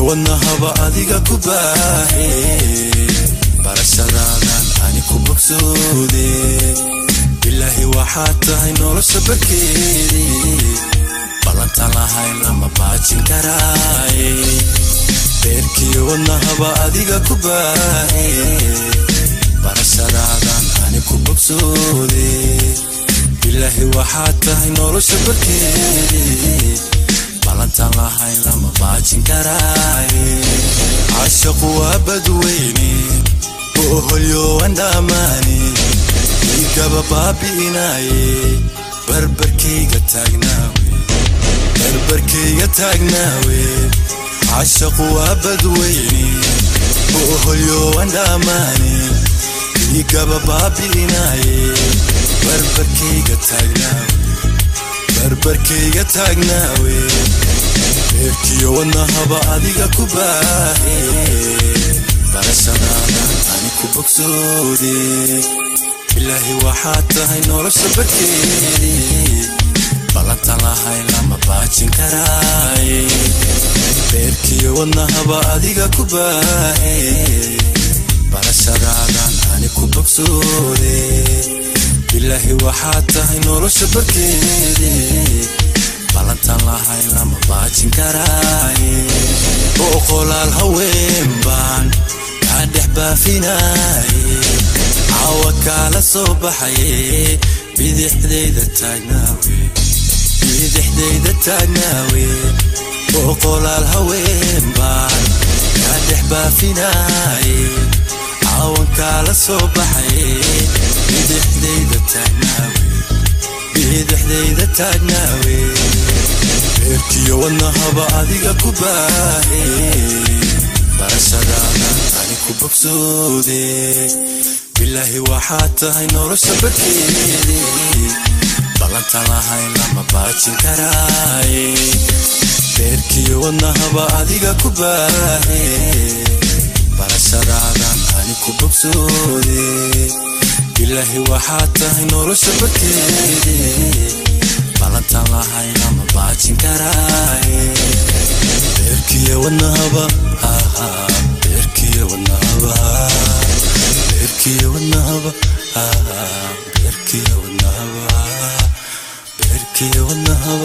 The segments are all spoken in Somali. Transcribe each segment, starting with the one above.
beerkiyo wadnahaba adiga ku baahe barashadaadan ani ku bogsoode bilaahi waxaad tahay nolosha barkeedii ballantan lahayn lama baajin karaaye beerkiyo wadnahaba adiga ku baahe barashadaadan ani ku bogsoode bilaahi waxaad tahay nolosha barkeedii ballantan lahayn lama baajin karaaye cashaqu waa badweyne booholyowan dhammaane igaba baabi'inaaye barbarkayga taagnaawe barbarkayga taagnaawe cashaqu waa badweyne booholyowan dhammaane igaba baabi'inaaye barbarkayga taagnaawe barbarkayga taagnaawe beerkiyo wadnahaba adiga ku baahe barashadaadan ani ku bogsoode bilaahi waxaad tahay nolosha barkeedii ballantan lahayn lama baajin karaaye beerkiyo wadnahaba adiga ku baahe barashadaadan ani ku bogsoode bilaahi waxaad tahay nolosha barkeedii ballantan lahayn lama baajin karaaye boqolaal haween baan kaa dhex baafinaaye caawa kaala soo baxaye bidixdayda taagnaawe bidixdayda taagnaawe boqolaal haween baan kaa dhex baafinaaye caawan kaala soo baxaye bidixdayda taagnaawe bidixdayda taagnaawe beerkiyo wadnahaba adiga ku baahe barashadaadan ani ku bogsoode bilaahi waxaad tahay nolosha barkeedii ballantan lahayn lama baajin karaaye beerkiyo wadnahaba adiga ku baahe barashadaadan ani ku bogsoode bilaahi waxaad tahay nolosha barkeedii ballantan lahayn lama baajin karaaye beerkiyo wadnahaba beerkiyo wadnahaba beerkiyo wadnahaba beerkiyo wadnahaba beerkiyo wadnahaba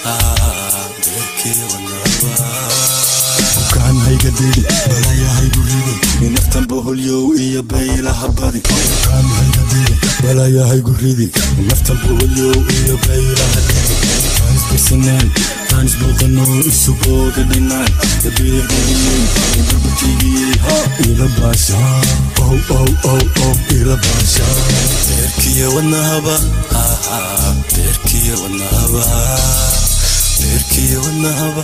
beerkiyo wadnahaba bukaan hayga didi balaya haygu ridi naftan boholyow iyo baylaha badi bukaan hayga didi balaya haygu ridi naftan boholyow iyo baylaha didi faanis barsanaan faanis booqanoo isu booga dhinaan dabiicdiyey barbarkaygiyey ila baasha ow ow ow ow ila baasha beerkiyo wadnahaba beerkiyo wadnahaba beerkiyo wadnahaba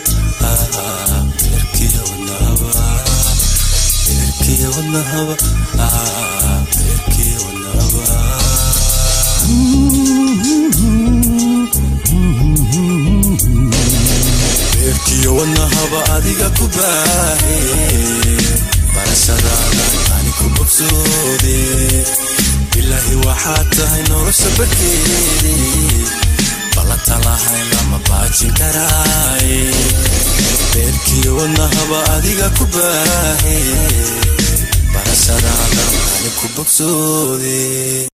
beerkiyo wadnahaba beerkiyo wadnahaba beerkiyo wadnahaba beerkiyo wadnahaba adiga ku baahe barashadaadan ani ku bogsoode bilaahi waxaad tahay nolosha barkeedii ballantan lahayn lama baajin karaaye beerkiyo wadnahaba adiga ku baahe barashadaadan ani ku bogsoode